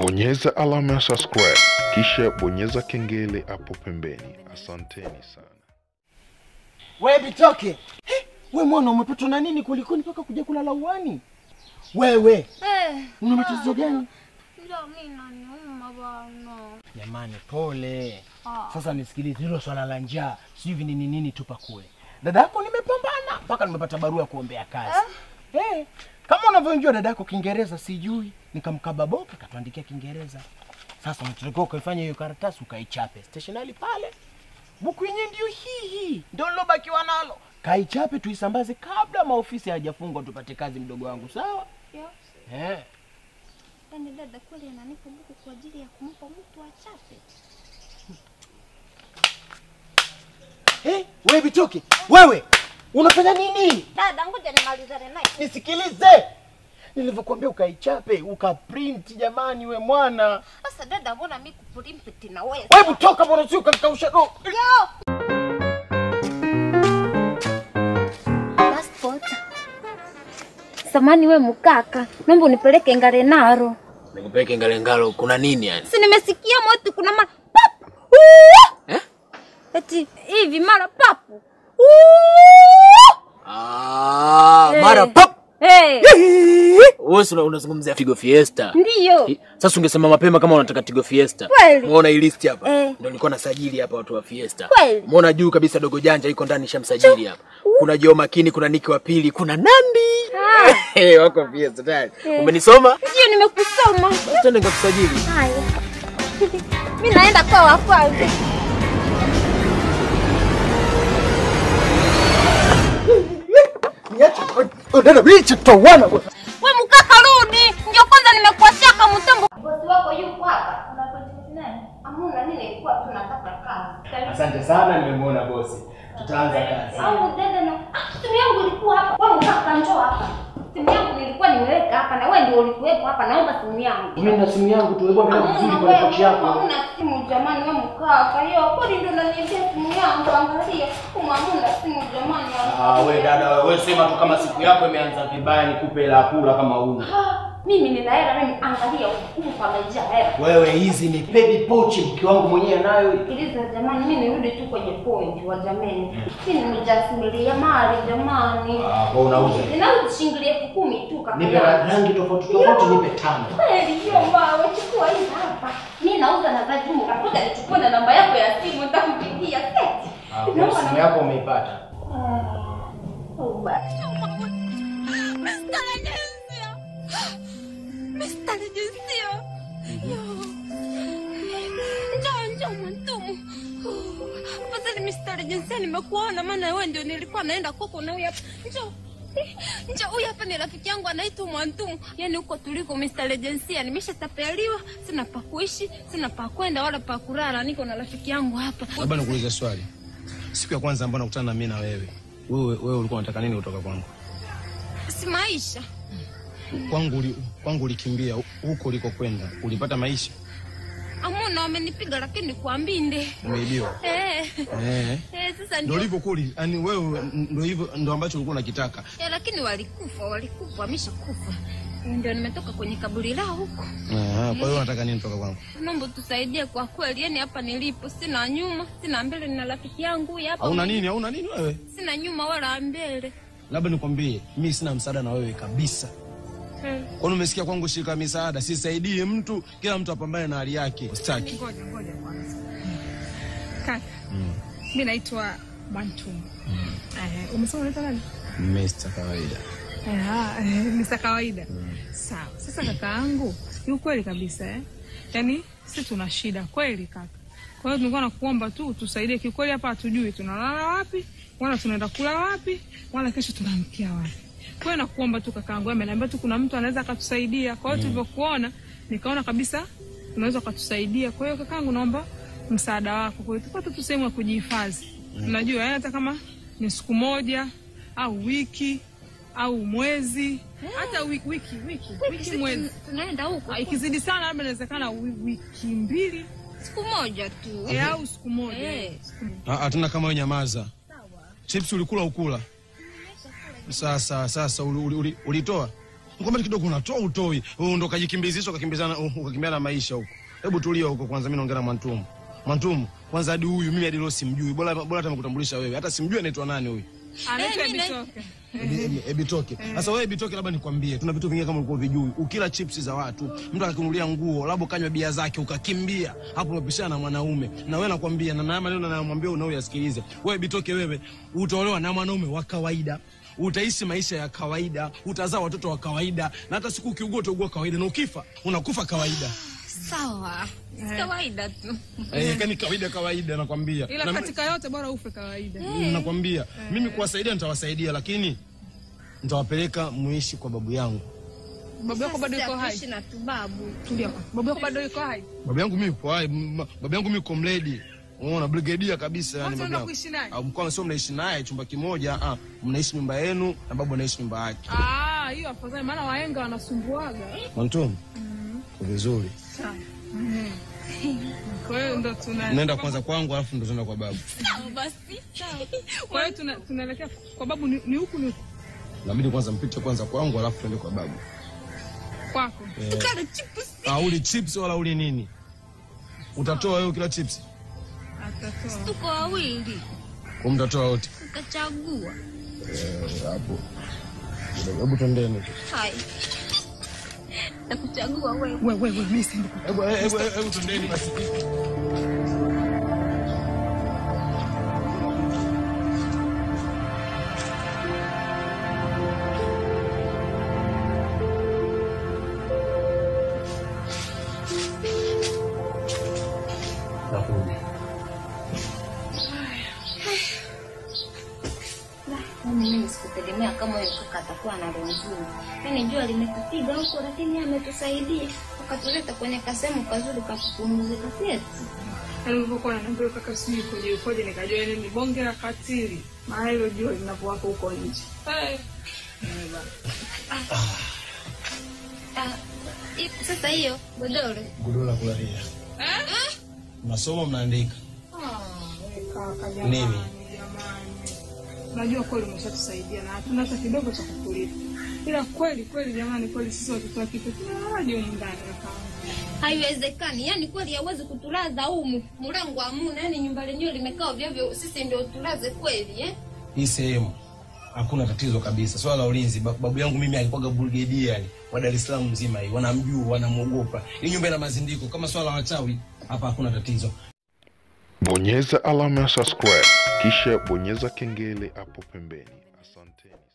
Bonyeza alama ya subscribe kisha bonyeza kengele hapo pembeni. Asanteni sana. We Bitoke, Eh, we mwana umepatwa na nini kulikoni mpaka kuja kulala uani? Wewe Eh, una matatizo gani? ndio mimi naniuma bwana. Jamani, pole. Ah. Sasa nisikilize, hilo swala la njaa sijui nini nini, tupa kule. Dada yako nimepambana mpaka nimepata barua ya kuombea kazi eh? Kama unavyojua dada yako Kiingereza sijui, nikamkaba boka katuandikia Kiingereza. Sasa unatakiwa ukaifanya hiyo karatasi ukaichape stationari pale, buku yenyewe ndio hii hii, ndio nilobakiwa nalo. Kaichape tuisambaze kabla maofisi hayajafungwa, tupate kazi, mdogo wangu, sawa Yo, eh? yaani dada kweli ananipa buku kwa ajili ya kumpa mtu achape. Eh, wewe Bitoke, wewe unafanya nini? Dada, ngoja nimalizane naye. Nisikilize, nilivyokuambia ukaichape ukaprint. Jamani, we mwana, Sasa dada, mbona mimi kupulimpiti na wewe? hebu toka bwana, sio ukanikausha do. Yo! Passport. Samani we mkaka, naomba unipeleke Ngarenaro. Nikupeleke Ngalengalo, kuna nini yani? Si nimesikia moto kuna mara pap. Uuuu! Eh? Eti hivi mara papu. Ah, Eh. mara pop. Hey, Wewe si una- unazungumzia Tigo Fiesta. ndiyo. I- Sasa ungesema mapema kama unataka Tigo Fiesta. Kweli. Umeona hii list hapa? Eh. Ndio nilikuwa nasajili hapa watu wa Fiesta. Kweli. Umeona juu kabisa dogo janja iko ndani shamsajili hapa. Kuna Joe Makini, kuna Niki wa pili, kuna Nandi. Eh, wako Fiesta tayari. Umenisoma? Ndiyo nimekusoma. Twende ngakusajili. Haya. Mimi naenda kwa wa kwanza. Niache oh, dada, niache tutawana. We mkaka rudi. Ndio kwanza nimekuachia kama mtambo. Bosi wako yuko hapa. Amuna nini ilikuwa tunataka kazi. Asante sana, nimemwona bosi, tutaanza kazi. Au dada na ah, simu yangu ilikuwa hapa. Wewe mkaka njoo hapa. Simu yangu nilikuwa nimeweka hapa na wewe ndio ulikuwepo hapa. Naomba simu yangu. Mimi na simu yangu tu, hebu angalia vizuri Hamuna kwenye wewe, pochi yako. hamuna simu jamani, wewe mkaka. Hiyo kweli ndio unaniambia simu yangu, angalia. Kama hamuna simu jamani. Ah, we dada, wewe sema tu kama siku yako imeanza vibaya, nikupe hela ya kula kama una. Ah, mimi nina hela mimi, angalia huku pamejaa hela. Wewe hizi ni baby pochi, mke wangu mwenyewe anayo. Sikiliza jamani, mimi nirudi tu kwenye point wa jamani. Mimi nimejasimulia mali jamani. Ah, kwa unauza. Ninauza shilingi elfu kumi tu kaka. Nipe ra- rangi tofauti tofauti, nipe tano. Kweli hiyo mbao, chukua hii hapa. Mimi nauza na za jumla. Ngoja nichukue na namba yako ya simu nitakupigia seti. Ah, kwa Naomba simu namba- yako umeipata. Ah, oh, basi. Mstari jinsia. Yo. Njoo njoo mwantumu. Fadhali mstari jinsia nimekuona maana wewe ndio nilikuwa naenda kwako na huyu hapa. Njoo. Njoo huyu hapa ni rafiki yangu anaitwa Mwantumu. Yaani huko tuliko mstari jinsia nimeshatapeliwa, sina pa kuishi, sina pa kwenda wala pa kulala. Niko na rafiki yangu hapa. Labda nikuulize swali. Siku ya kwanza ambayo nakutana na mimi na wewe, wewe wewe ulikuwa unataka nini kutoka kwangu? Si maisha. Kwangu uli, kwangu ulikimbia huko ulikokwenda. Ulipata maisha? Amuna wamenipiga lakini kwa mbinde. Umeibiwa. Eh. Eh. Eh, sasa Ndio ndio ulivyo kuli, yani wewe ndio hivyo ndio ambacho ulikuwa unakitaka. Ya, lakini walikufa, walikufa, wameshakufa. Ndio nimetoka kwenye kaburi lao huko. Ah, kwa hiyo unataka nini kutoka kwangu? Naomba tusaidie kwa kweli, yani hapa nilipo sina nyuma, sina mbele, nina rafiki yangu huyu hapa. Hauna nini? Hauna nini wewe? Sina nyuma wala mbele. Labda nikwambie, mimi sina msaada na wewe kabisa. Hmm. Kwani umesikia kwangu shirika la misaada, sisaidie mtu, kila mtu apambane na hali yake. Sitaki. Ngoja ngoja kwanza. Kaka. Mimi naitwa Bantum. Eh, umesema unaitwa nani? Mr. kawaida. Ah, eh, Mr. Kawaida. Sawa. Sasa kaka yangu, ni ukweli kabisa eh. Yaani sisi tuna shida kweli kaka. Kwa hiyo tulikuwa nakuomba tu tusaidie kiukweli hapa hatujui tunalala wapi, wala tunaenda kula wapi, wala kesho tunaamkia wapi. Kwa hiyo nakuomba tu kaka yangu, ameniambia tu kuna mtu anaweza akatusaidia. Kwa hiyo tulivyokuona nikaona kabisa unaweza ukatusaidia. Kwa hiyo kakaangu, naomba msaada wako. Kwa hiyo tupate tu sehemu ya kujihifadhi. Unajua, yaani hata kama ni siku moja au wiki au mwezi hata wiki wiki wiki, wiki Sisi mwezi tun- tunaenda huko Ah, ikizidi sana labda inawezekana wi- wiki mbili siku moja tu. eh, au siku moja Eh. Ah, hatuna kama wewe nyamaza. Chips ulikula ukula? Sasa sasa uli- uli- uli- ulitoa? Ngombe kidogo unatoa utoi. Wewe ndo kajikimbizisha ukakimbizana ukakimbia na maisha huko. Hebu tulia huko kwanza mimi naongea na Mwantumu. Mwantumu, kwanza hadi huyu mimi hadi leo simjui. Bora bora hata nikutambulisha wewe. Hata simjui anaitwa nani huyu. Anaitwa Eh, mimi na- Bitoke. Ebi- ebi- Ebitoke. Sasa wewe Ebitoke, labda nikwambie, tuna vitu vingine kama ulikuwa vijui. Ukila chips za watu, mtu akakunulia nguo, labda ukanywa bia zake ukakimbia, hapo umepishana na mwanaume. Na wewe nakwambia, na na maneno namwambia unaoyasikilize. Wewe Ebitoke, wewe utaolewa na mwanaume wa kawaida. Utaishi maisha ya kawaida, utazaa watoto wa kawaida, na hata siku ukiugua utaugua kawaida, na ukifa unakufa kawaida. Sawa, si kawaida tu. Eh, kani kawaida kawaida, nakwambia. Ila Na- katika yote bora ufe kawaida. nakwambia mimi kuwasaidia nitawasaidia, lakini nitawapeleka muishi kwa babu yangu. Babu yako bado Sasa yuko hai. kuishi na tubabu. Tulia. kwanza. Babu yako bado yuko hai. Babu yangu mimi yuko hai, m- babu yangu mimi yuko mledi. Unaona brigadier kabisa yani Watu babu wanaenda yangu. kuishi naye? Au mkoa sio mnaishi naye chumba kimoja, ah, mnaishi nyumba yenu na babu anaishi nyumba yake. Ah, hiyo afadhali maana wahenga wanasumbuaga. Mwantum. Vizuri. Sawa. Kwa hiyo ndo tuna Nenda kwanza kwangu alafu ndo tunaenda kwa babu. Sawa basi. Sawa. Kwa hiyo tuna- tunaelekea kwa babu ni ni huku ni huku Inabidi kwanza mpite kwanza kwangu alafu tuende kwa babu. kwako. Tukale chips. Ah, uli chips wala uli nini? Utatoa wewe kila chips? Atatoa. Tuko wawili. Kwa mtatoa wote. Ukachagua. Eh, hapo. Hebu twendeni. Hai. Nakuchagua wewe. Wewe wewe mimi siendi Hebu hebu hebu twendeni basi. Nakuja. Yaani mimi sikutegemea kama huyo kaka atakuwa na roho nzuri. Yaani jua limetupiga huko, lakini yeye ametusaidia akatuleta kwenye kasehemu kazuri ka kupumzika kwetu. Yaani ulivyokuwa unaniambia kaka sijui koje ukoje nikajua yani ni bonge la katili. Maana hilo jua linavyowaka huko nje. Eh. Ah, i- sasa hiyo godoro Godoro la kulalia. Mnasoma mnaandika. Kaka jamani, Nini? jamani. Unajua kweli umeshatusaidia na hatuna hata kidogo cha kutulipa. Ila kweli kweli jamani kweli sisi watoto wa kike tuna haja humu ndani kaka. haiwezekani. Yaani kweli hawezi kutulaza humu mlango hamuna, yaani nyumba lenyewe limekaa ovyo ovyo, sisi ndio tulaze kweli eh? Hii sehemu hakuna tatizo kabisa. Swala la ulinzi, ba- babu yangu mimi alikuwaga brigadier yani wa Dar es Salaam mzima hii, wanamjua, wanamwogopa. Hii nyumba ina mazindiko, kama swala la wachawi hapa hakuna tatizo. Bonyeza alama ya subscribe kisha bonyeza kengele hapo pembeni. Asanteni.